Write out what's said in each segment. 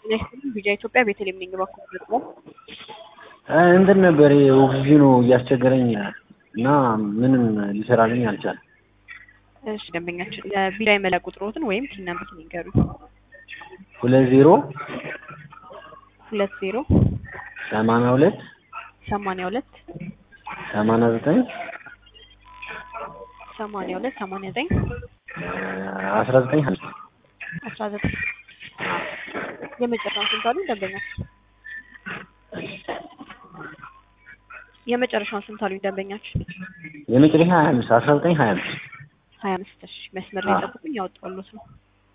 ጤና ቢጃ ኢትዮጵያ ቤተልሔም ነኝ። እባክዎ ደግሞ እንትን ነበር ኦክሲጅኑ እያስቸገረኝ እና ምንም ሊሰራልኝ አልቻለም። እሺ ደንበኛችን ለቢጃ የመለያ ቁጥሮትን ወይም ፒን ነምበሩን ይንገሩኝ። ሁለት ዜሮ ሁለት ዜሮ ሰማንያ ሁለት ሰማንያ ሁለት ሰማንያ ዘጠኝ ሰማንያ ሁለት ሰማንያ ዘጠኝ አስራ ዘጠኝ ሀምሳ አስራ ዘጠኝ የመጨረሻውን ስንት አሉኝ ደንበኛችን? የመጨረሻውን ስንት አሉኝ ደንበኛችን? የመጨረሻ ሀያ አምስት አስራ ዘጠኝ ሀያ አምስት ሀያ አምስት እሺ መስመር ላይ ጠብቁኝ ያወጣሁልዎት ነው።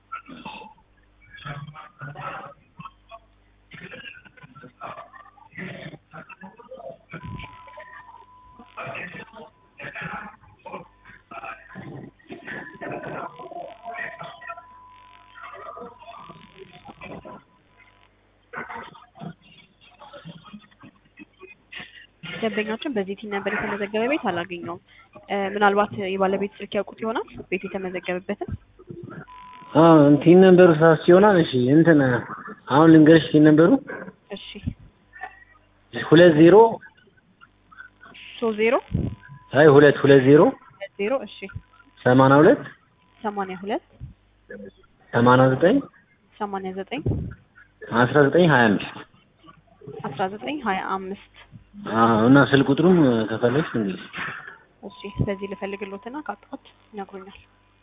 ደንበኛችን በዚህ ቲን ነበር የተመዘገበ ቤት አላገኘውም። ምናልባት የባለቤት ስልክ ያውቁት ይሆናል ቤት የተመዘገበበትን። ቲን ነምበሩ ሳስ ይሆናል። እሺ እንትን አሁን ልንገርሽ ቲን ነምበሩ እሺ ሁለት ዜሮ ሶስት ዜሮ አይ ሁለት ሁለት ዜሮ ሁለት ዜሮ እሺ ሰማንያ ሁለት ሰማንያ ሁለት ሰማንያ ዘጠኝ ሰማንያ ዘጠኝ አስራ ዘጠኝ ሀያ አምስት አስራ ዘጠኝ ሀያ አምስት እና ስልክ ቁጥሩም ከፈለግሽ እንግዲህ እሺ በዚህ ልፈልግሎትና ካጣሁት ይነግሩኛል።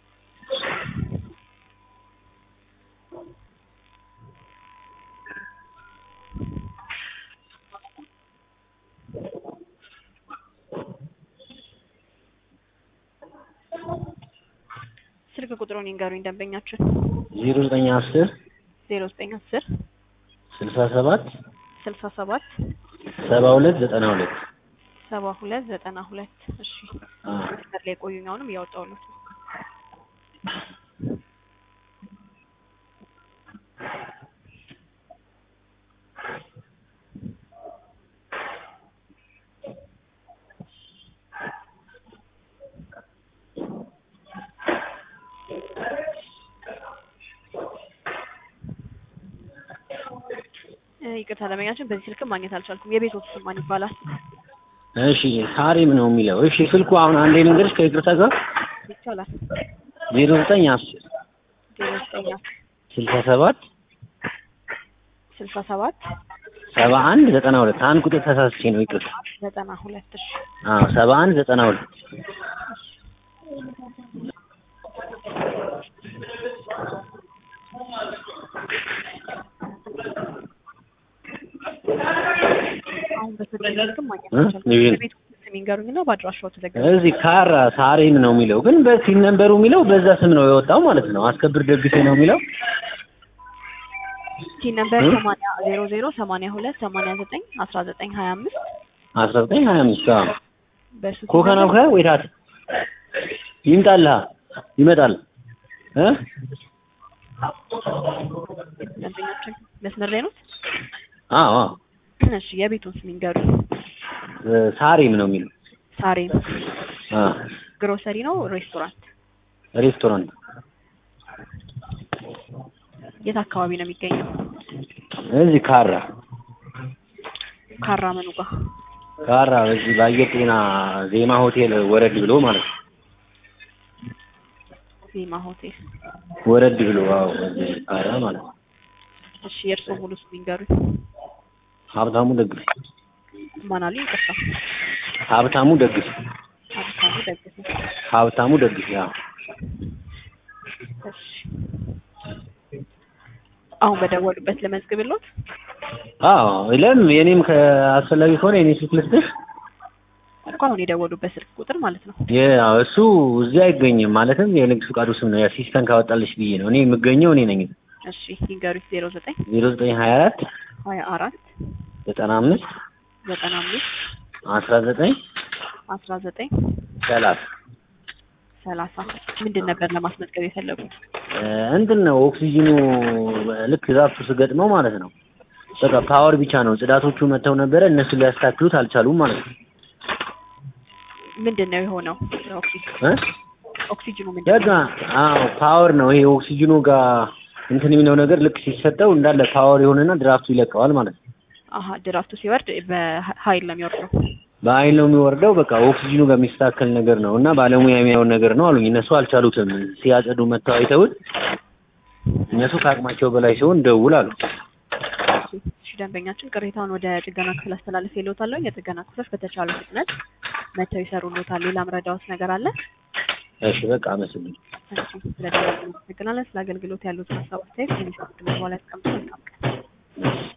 ስልክ ቁጥሩን ይንገሩኝ ደንበኛችን። ዜሮ ዘጠኝ አስር ዜሮ ዘጠኝ አስር ስልሳ ሰባት ስልሳ ሰባት ሰባ ሁለት ዘጠና ሁለት ሰባ ሁለት ዘጠና ሁለት እሺ መስመር ላይ ቆዩኝ። አሁንም እያወጣሁለት ነው። ይቅርታ ደንበኛችን በዚህ ስልክም ማግኘት አልቻልኩም። የቤቶት ስም ማን ይባላል? እሺ ሳሪም ነው የሚለው። እሺ ስልኩ አሁን አንዴ ልንገርሽ ከይቅርታ ጋር ይቻላል። ዜሮ ዘጠኝ አስር ዜሮ ዘጠኝ አስር ስልሳ ሰባት ስልሳ ሰባት ሰባ አንድ ዘጠና ሁለት አንድ ቁጥር ተሳስቼ ነው ይቅርታ። ዘጠና ሁለት እሺ አዎ ሰባ አንድ ዘጠና ሁለት አሁን በስልክ ስልክም ማግኘት አልቻልኩም። የቤቶት ስም ይንገሩኝና በአድራሻው ተዘገበ። እዚህ ካራ ሳሬም ነው የሚለው ግን በሲም ነምበሩ የሚለው በዛ ስም ነው የወጣው ማለት ነው። አስከብር ደግፌ ነው የሚለው ቲን ነምበር ሰማንያ ዜሮ ዜሮ ሰማንያ ሁለት ሰማንያ ዘጠኝ አስራ ዘጠኝ ሀያ አምስት አስራ ዘጠኝ ሀያ አምስት አዎ በሱ ቲን ኮካ ነው ነምበር ወይታት ይምጣልህ ይመጣል እ ደንበኛችን መስመር ላይ ነው። አዎ አዎ እሺ የቤቱን ስም ይንገሩኝ። ሳሬም ነው የሚለው ሳሬም አ ግሮሰሪ ነው ሬስቶራንት? ሬስቶራንት የት አካባቢ ነው የሚገኘው? እዚህ ካራ ካራ መኑ ጋር ካራ በዚህ በአየር ጤና ዜማ ሆቴል ወረድ ብሎ ማለት ነው። ዜማ ሆቴል። ወረድ ብሎ አዎ እዚህ ካራ ማለት ነው። እሺ የእርስዎ ሙሉ ስም ይንገሩኝ። ሀብታሙ ደግፍ ማን አሉኝ? ይቅርታ ሀብታሙ ደግፍ ሀብታሙ ደግፌ። ሀብታሙ ደግፍ ያው እሺ አሁን በደወሉበት ለመዝግብሎት። አዎ ለምን የኔም ከአስፈላጊ ከሆነ የኔ ስልክ ልስጥሽ። እኮ አሁን የደወሉበት ስልክ ቁጥር ማለት ነው። ያው እሱ እዚህ አይገኝም ማለትም የንግድ ፍቃዱ ስም ነው የአሲስተንት ካወጣልሽ ብዬ ነው። እኔ የምገኘው እኔ ነኝ። እሺ ይንገሩኝ። ዜሮ ዘጠኝ ዜሮ ዘጠኝ ሀያ አራት ሀያ አራት ዘጠና አምስት ዘጠና አምስት አስራ ዘጠኝ አስራ ዘጠኝ ሰላሳ ሰላሳ ምንድን ነበር ለማስመዝገብ የፈለጉት? እንትን ነው ኦክሲጂኑ ልክ ዛፉ ስገጥመው ማለት ነው። በቃ ፓወር ብቻ ነው። ጽዳቶቹ መጥተው ነበረ እነሱ ሊያስተካክሉት አልቻሉም ማለት ነው። ምንድን ነው የሆነው? ኦክሲጅን እ ኦክሲጅኑ ምንድን በቃ ነው? አዎ ፓወር ነው ይሄ ኦክሲጂኑ ጋር እንትን የሚለው ነገር ልክ ሲሰጠው እንዳለ ፓወር የሆነና ድራፍቱ ይለቀዋል ማለት ነው። አሀ ድራፍቱ ሲወርድ በኃይል ነው የሚወርደው። በኃይል ነው የሚወርደው። በቃ ኦክሲጅኑ በሚስተካከል ነገር ነው እና ባለሙያ የሚያውን ነገር ነው አሉኝ። እነሱ አልቻሉትም። ሲያጸዱ መጥተው አይተውት እነሱ ከአቅማቸው በላይ ሲሆን ደውል አሉ። እሺ ደንበኛችን ቅሬታውን ወደ ጥገና ክፍል አስተላልፍ ይለውታለሁ። የጥገና ክፍሎች በተቻለ ፍጥነት መተው ይሰሩልዎታል። ሌላ ምረዳዎት ነገር አለ? እሺ በቃ አመስግን። እሺ ስለደወሉ እናመሰግናለን። ስለ አገልግሎት ያሉትን ሀሳብ አስተያየት የሚሰጥ በኋላ ያስቀምጡ። መልካም ቀን።